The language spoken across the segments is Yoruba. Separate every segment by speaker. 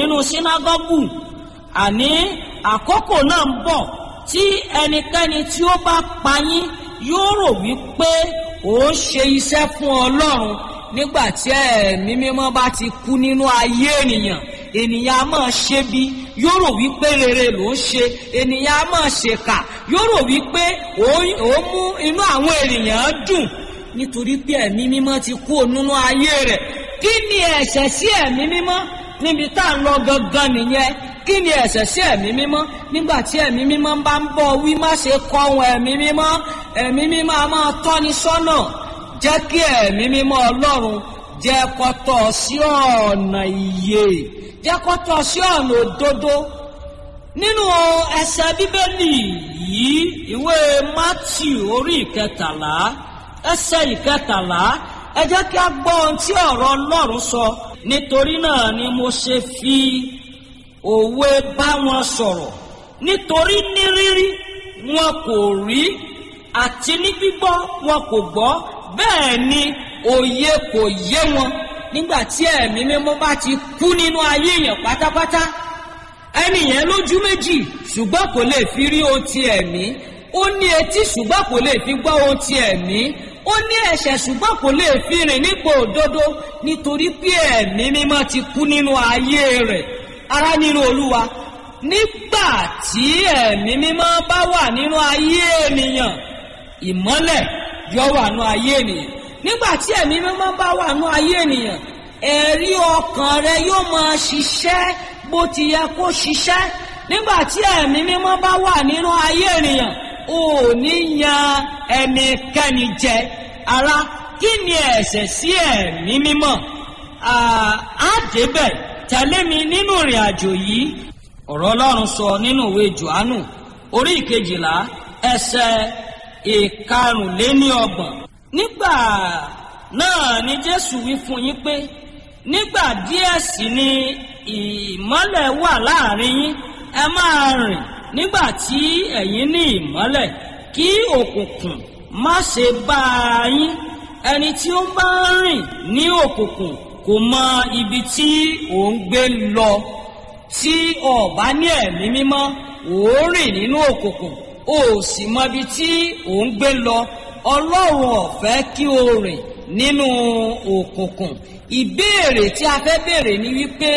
Speaker 1: nínú sínágọ́gù àní àkókò náà ń bọ̀ tí ẹnikẹ́ni tí ó bá pa yín yóò rò wípé ó ń ṣe iṣẹ́ fún ọlọ́run nígbà tí ẹ̀mí mímọ́ bá ti kú nínú ayé ènìyàn ènìyàn á máa ṣe bí yóò rò wípé rere ló ń ṣe ènìyàn á máa ṣèkà yóò rò wípé ó ń mú inú àwọn ènìyàn dùn nítorí pé ẹ̀mí mímọ́ ti kú nínú ayé rẹ̀ kí ni ẹ̀ṣẹ̀ sí ẹ̀mí mímọ́ níbi tá à ń lọ gangan nìyẹn kí ni ẹ̀ṣẹ̀ sí ẹ̀mí mímọ́ nígbà tí ẹ̀mí mímọ́ bá ń bọ̀ wí má ṣe kọ̀ ohun ẹ̀mí mímọ́ ẹ̀mí mímọ́ a máa tọ́ni sọ́nà jẹ́ kí ẹ̀mí mímọ́ ọlọ́run jẹ́ kó tọ́ sí ọ̀nà ìyè jẹ́ kó tọ́ sí ọ̀nà òdodo nínú ẹsẹ̀ bíbélì yìí ìwé matthew orí ìkẹtàlá ẹsẹ̀ ìkẹtàlá ẹ jẹ́ kí a gbọ́ ohun tí ọ̀rọ̀ ọlọ́run sọ nítorí náà ni mo ṣe fi òwe bá wọn sọ̀rọ̀ nítorí ní rírí wọn kò rí àti ní gbígbọ́ wọn kò gbọ́ bẹ́ẹ̀ ni òye kò yé wọn nígbà tí ẹ̀mí mímọ́ bá ti kú nínú ayé èèyàn pátápátá ẹni yẹn lójú méjì ṣùgbọ́n kò lè fi rí ohun ti ẹ̀mí ó ní etí ṣùgbọ́n kò lè fi gbọ́ ohun ti ẹ̀mí ó ní ẹ̀ṣẹ̀ ṣùgbọ́n kò lè fi rìn nípò òdodo nítorí pé ẹ̀mí mímọ́ ti kú nínú ayé rẹ̀ ará nínú olúwa nígbà tí ẹ̀mí mímọ́ bá wà nínú ayé ènìyàn ìmọ́lẹ̀ yọ wà nínú ayé ènìyàn nígbà tí ẹ̀mí mímọ́ bá wà nínú ayé ènìyàn ẹ̀rí ọkàn rẹ yóò máa ṣiṣẹ́ bó ti yẹ kó ṣiṣẹ́ nígbà tí ẹ̀mí mímọ́ bá wà nínú ayé ènìyàn ò ní yan ẹnikẹ́ni jẹ ara kí ni ẹ̀ṣẹ̀ sí ẹ̀mí mímọ́ á débẹ̀ tẹ̀lé mi nínú ìrìn àjò yìí ọ̀rọ̀ ọlọ́run sọ nínú ìwé johannu orí ìkejìlá ẹsẹ̀ ìkarùnléníọgbọ̀n nígbà náà ni jésù wí fún yín pé nígbà díẹ̀ sí ni ìmọ́lẹ̀ wà láàrin yín ẹ máa rìn nígbà tí ẹ̀yin ní ìmọ́lẹ̀ kí òkùnkùn má ṣe bá a yín ẹni tí ó bá ń rìn ní òkùnkùn kò mọ ibi tí ò ń gbé lọ tí o bá ní ẹ̀mí mímọ́ ò ń rìn nínú òkùnkùn o sì mọ ibi tí ò ń gbé lọ ọlọ́run ọ̀fẹ́ kí o rìn nínú òkùnkùn ìbéèrè tí a fẹ́ béèrè ni wípé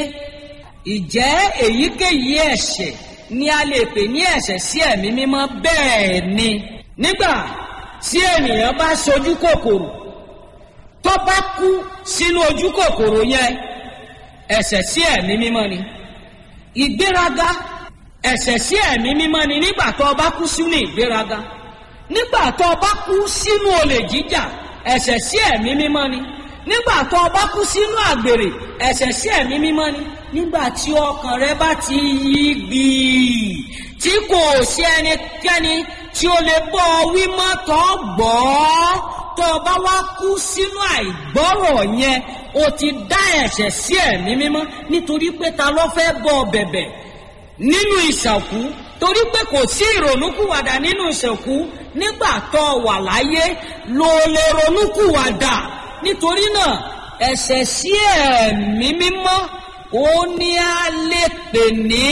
Speaker 1: ìjẹ́ èyíkéyìí ẹ̀ṣẹ̀ ni a lè pè ní ẹ̀ṣẹ̀ sí ẹ̀mí mímọ́ bẹ́ẹ̀ ni nígbà tí ènìyàn bá sojú kòkòrò tó bá kú sínú ojú kòkòrò yẹn ẹ̀ṣẹ̀ sí ẹ̀mí mímọ́ ni ìgbéraga ẹ̀ṣẹ̀ sí ẹ̀mí mímọ́ ni nígbà tó o bá kú sínú ìgbéraga nígbà tó o bá kú sínú olè jíjà ẹ̀ṣẹ̀ sí ẹ̀mí mímọ́ ni nígbà tó o bá kú sínú àgbèrè ẹ̀ṣẹ̀ sí ẹ̀mí mímọ́ ni nígbà tí ọkàn rẹ bá ti yí gbìí tí kò sí ẹnikẹ́ni tí ó lè bọ́ ọ wí mọ́ tó gbọ́ tó o bá wá kú sínú àìgbọ́rọ̀ yẹn o ti dá ẹ̀ṣẹ̀ sí ẹ̀mí mímọ́ nítorí pé ta ló fẹ́ bọ́ ọ bẹ̀bẹ̀ nínú ìṣàkú torí pé kò sí ìrònúkúwàdà nínú ìṣàkú nígbà tó o wà láyé ló lè ronúkúwàdà nítorí náà ẹ̀ṣẹ̀ sí ẹ̀mí mímọ́ ó ní a lè pè ní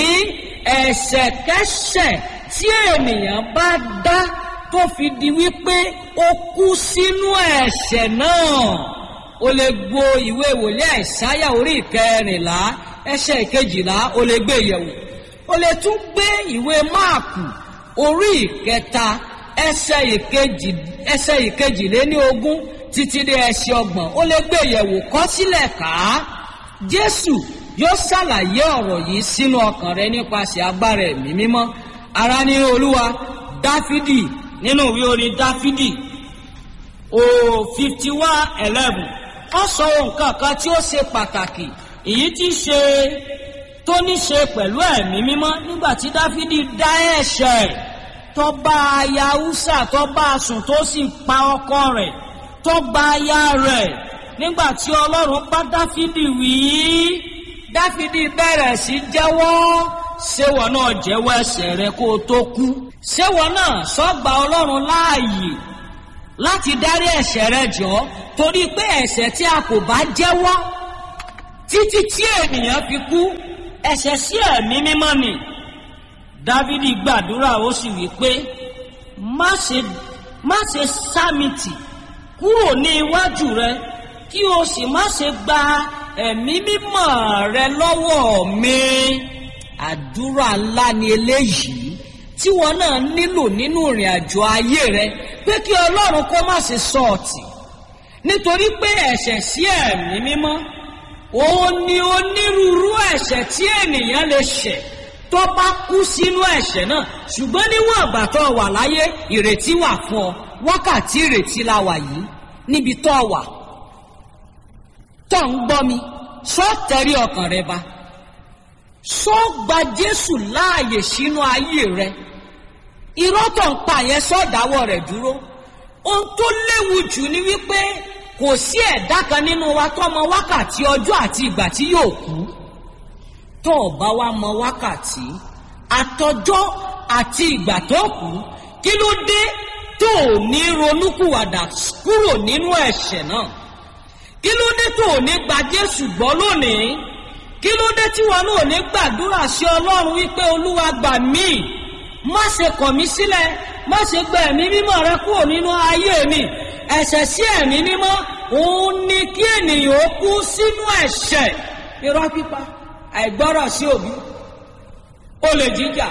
Speaker 1: ẹ̀ṣẹ̀kẹ́ṣẹ̀ tí ènìyàn bá dá tó fi di wípé ó kú sínú ẹ̀ṣẹ̀ náà o lè gbo ìwé ìwòlé àìsáyà orí ìkẹrìnlá ẹsẹ̀ ìkejìlá o lè gbé yẹ̀wò o lè tún gbé ìwé máàkù orí ìkẹta ẹsẹ̀ ìkejì ẹsẹ̀ ìkejìléní ogún títí dé ẹsẹ̀ ọgbọ̀n o lè gbé yẹ̀wò kọ sílẹ̀ ká jésù yóò ṣàlàyé ọ̀rọ̀ yìí sínú ọkàn rẹ nípasẹ̀ agbára ẹ̀mí mímọ́ ara nínú olúwa dáfídì nínú ìwé orin dáfídì o fifty one eleven ó sọ nǹkan kan tí ó ṣe pàtàkì èyí tí ṣe tó ní ṣe pẹ̀lú ẹ̀mí mímọ́ nígbà tí dáfídì dá ẹ̀ṣẹ̀ tó bá aya húsà tó bá a sùn tó sì pa ọkọ rẹ̀ tó gba aya rẹ̀ nígbà tí ọlọ́run bá dáfídì wí dáfídì bẹ̀rẹ̀ sí jẹ́wọ́ ṣéwọ náà jẹ́wọ́ ẹ̀ṣẹ̀ rẹ kó o tó kú ṣéwọ náà sọ́gbà ọlọ́run láàyè láti dárí ẹ̀ṣẹ̀ rẹ jọ torí pé ẹ̀ṣẹ̀ tí a kò bá jẹ́wọ́ títí tí ènìyàn fi kú ẹ̀ṣẹ̀ sí ẹ̀mí mímọ́ ni dávidi gbàdúrà ó sì wí pé má ṣe má ṣe sámìtì kúrò ní iwájú rẹ kí o sì má ṣe gba ẹ̀mí mímọ́ rẹ lọ́wọ́ mi àdúrà ńlá ni eléyìí tí wọn náà nílò nínú ìrìn àjò ayé rẹ pé kí ọlọ́run kó má ṣe sọ ọ̀tì nítorí pé ẹ̀ṣẹ̀ sí ẹ̀mí mímọ́ òun ni onírúurú ẹ̀ṣẹ̀ tí ènìyàn lè ṣẹ̀ tó bá kú sínú ẹ̀ṣẹ̀ náà ṣùgbọ́n níwọ̀n àgbà tó wà láyé ìrètí wà fún ọ wákàtí ìrètí la wà yìí níbi tó wà tó ń gbọ́ mi sọ tẹ̀rí ọkàn rẹ ba sọ gba Jésù láàyè sínú ayé rẹ irọ́ tó ń pa yẹn sọ dáwọ́ rẹ̀ dúró ohun tó léwu jù ni wípé kò sí ẹ̀dá kan nínú wa tó mọ wákàtí ọjọ́ àti ìgbà tí yóò kú tó o bá wá mọ wákàtí àtọjọ́ àti ìgbà tó kú kí ló dé tó o ní ronúkúwàdà kúrò nínú ẹ̀ṣẹ̀ náà kí ló dé tó o ní gba Jésù gbọ́ lónìí kí ló dé tí wọn náà ní gbàdúrà sí Ọlọ́run wípé Olúwa gbà mí má ṣe kọ̀ mí sílẹ̀ má ṣe gba ẹ̀mí mímọ́ rẹ kúrò nínú ayé mi ẹ̀ṣẹ̀ sí ẹ̀mí mímọ́ òun ni kí ènìyàn ó kú sínú ẹ̀ṣẹ̀ irọ́ pípa àìgbọ́rọ̀ sí òbí olè jíjà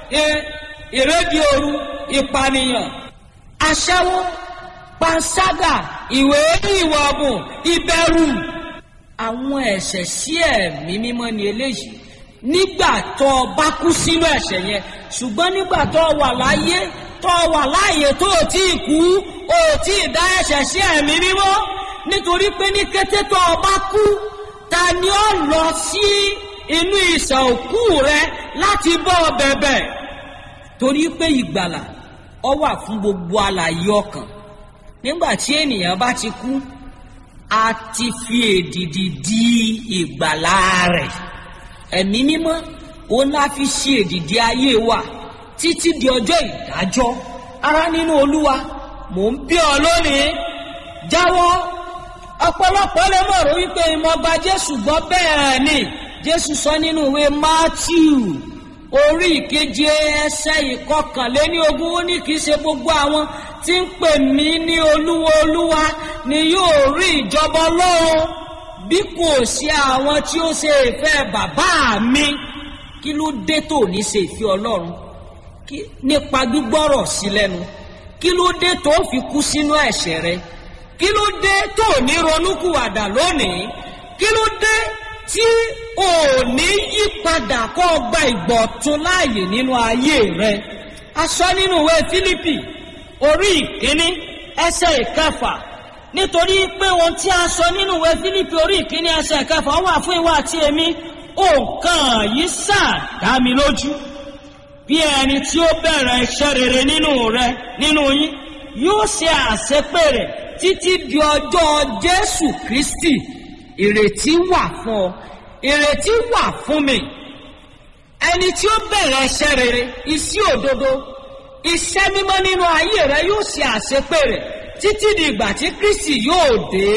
Speaker 1: ìrédìí òru ìpànìyàn aṣẹ́wó panṣágà ìwé ìwà ọ̀bùn ìbẹ̀rù àwọn ẹ̀ṣẹ̀ sí ẹ̀mí mímọ́ ni eléyìí nígbà tó o bá kú sínú ẹ̀ṣẹ̀ yẹn ṣùgbọ́n nígbà tó o wà láyé tó o wà láàyè tó o tí ì kú o tí ì dá ẹ̀ṣẹ̀ sí ẹ̀mí mímọ́ nítorí pé ní kété tó o bá kú ta ni ó lọ sí inú ìsàn òkú rẹ láti bọ́ ọ bẹ̀bẹ̀ torí pé ìgbàlà ọ wà fún gbogbo alààyè ọkàn nígbà tí ènìyàn bá ti kú a ti fi èdìdì di ìgbàlà rẹ̀ ẹ̀mí mímọ́ òun la fi ṣe èdìdì ayé wa títí di ọjọ́ ìdájọ́ ara nínú olúwa mò ń bí ọ lónìí jáwọ́ ọ̀pọ̀lọpọ̀ lè mọ̀ rò wípé ìmọ̀ gba jésù gbọ́ bẹ́ẹ̀ ni jésù sọ nínú ìwé matthew orí ìkeje ẹsẹ̀ ìkọkànléní ogún ó ní kì í ṣe gbogbo àwọn tí ń pè mí ní olúwa olúwa ni yóò rí ìjọba ọlọ́run bí kò sí àwọn tí ó ṣe ìfẹ́ bàbá mi kí ló dé tó ní ṣe ìfẹ́ ọlọ́run nípa gbígbọ́rọ̀ sí lẹ́nu kí ló dé tó fi kú sínú ẹ̀ṣẹ̀ rẹ kí ló dé tó ní ronúkúwàdà lónìí kí ló dé tí ò ní yí padà kó o gba ìgbọ̀tún láàyè nínú ayé rẹ a sọ nínú ìwé Fílípì orí ìkíní ẹsẹ̀ ìkẹfà nítorí pé ohun tí a sọ nínú ìwé Fílípì orí ìkíní ẹsẹ̀ ìkẹfà wà fún ìwà àti èmi òǹkàn yìí sáà dá mi lójú bí ẹni tí ó bẹ̀rẹ̀ iṣẹ́ rere nínú rẹ nínú yín yóò ṣe àṣepé rẹ̀ títí di ọjọ́ Jésù Kristi ìrètí wà fún ọ ìrètí wà fún mi ẹni tí ó bẹ̀rẹ̀ iṣẹ́ rere iṣẹ́ òdodo iṣẹ́ mímọ́ nínú ayé rẹ yóò ṣe àṣepé rẹ̀ títí di ìgbà tí Kristi yóò dé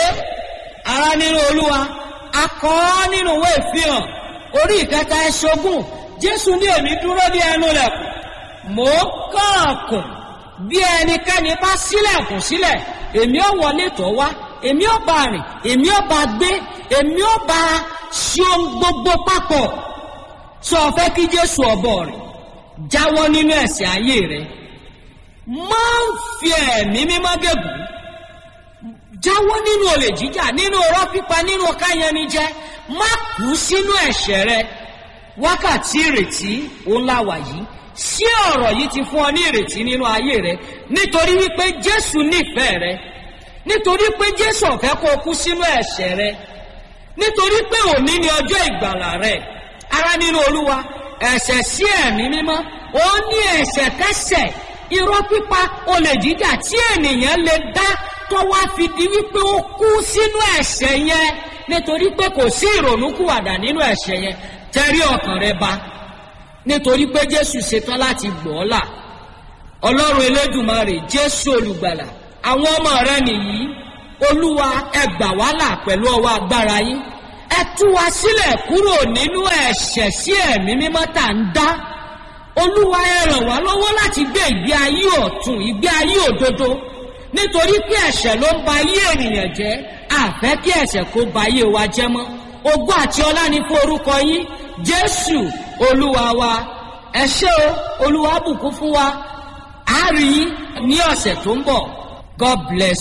Speaker 1: ara nínú Olúwa akọ nínú ìwé ìfihàn orí ìkẹta ẹṣogún Jésù ní èmi dúró ní ẹnu lẹ̀kùn mò ń kànkùn bí ẹnikẹ́ni bá ṣílẹ̀kùn sílẹ̀ èmi ò wọlé tọ̀ wá èmi ò bá rìn èmi ò bá gbé èmi ò bá ṣe ohun gbogbo papọ̀ sọ fẹ́ kí Jésù ọ̀bọ rẹ̀ jáwọ́ nínú ẹ̀ṣẹ̀ ayé rẹ̀ máa ń fi ẹ̀mí mímọ́ gègùn jáwọ́ nínú olè jíjà nínú ọ̀rọ̀ pípa nínú káyanijẹ má kú sínú ẹ̀ṣẹ̀ rẹ̀ wákàtí ìrètí òun la wà yìí sí ọ̀rọ̀ yìí ti fún ọ ní ìrètí nínú ayé rẹ nítorí wípé Jésù nífẹ̀ẹ́ rẹ nítorí pé Jésù ò fẹ́ kó o kú sínú ẹ̀ṣẹ̀ rẹ nítorí pé òní ni ọjọ́ ìgbàlà rẹ ara nínú Olúwa ẹ̀ṣẹ̀ sí ẹ̀mí mímọ́ ó ní ẹ̀ṣẹ̀ kẹ́ṣẹ̀ irọ́ pípa olè jíjà tí ènìyàn lè dá tó wá fi di wípé ó kú sínú ẹ̀ṣẹ̀ yẹn nítorí pé kò sí ìrònúkúwàdà nínú ẹ̀ṣẹ̀ yẹn tẹrí ọkàn rẹ ba nítorí pé jésù ṣetán láti gbọ́ ọ́ là ọlọ́run elédùmarè jésù olùgbàlà àwọn ọmọ rẹ nìyí olúwa ẹ gbà wá là pẹ̀lú ọwọ́ agbára yín ẹ tú wa sílẹ̀ kúrò nínú ẹ̀ṣẹ̀ sí ẹ̀mí mímọ́ tá à ń dá olúwa ẹ ràn wá lọ́wọ́ láti gbé ìgbé ayé ọ̀tún ìgbé ayé òdodo nítorí pé ẹ̀ṣẹ̀ ló ń ba ayé ènìyàn jẹ́ àfẹ́ kí ẹ̀ṣẹ̀ kó ba ayé wa jẹ́ mọ́ ogún àti ọlá ni fún orúkọ yín jésù olúwa wa ẹ ṣé o olúwa bùkún fún wa a rí yín ní ọ̀sẹ̀ tó ń bọ̀ god bless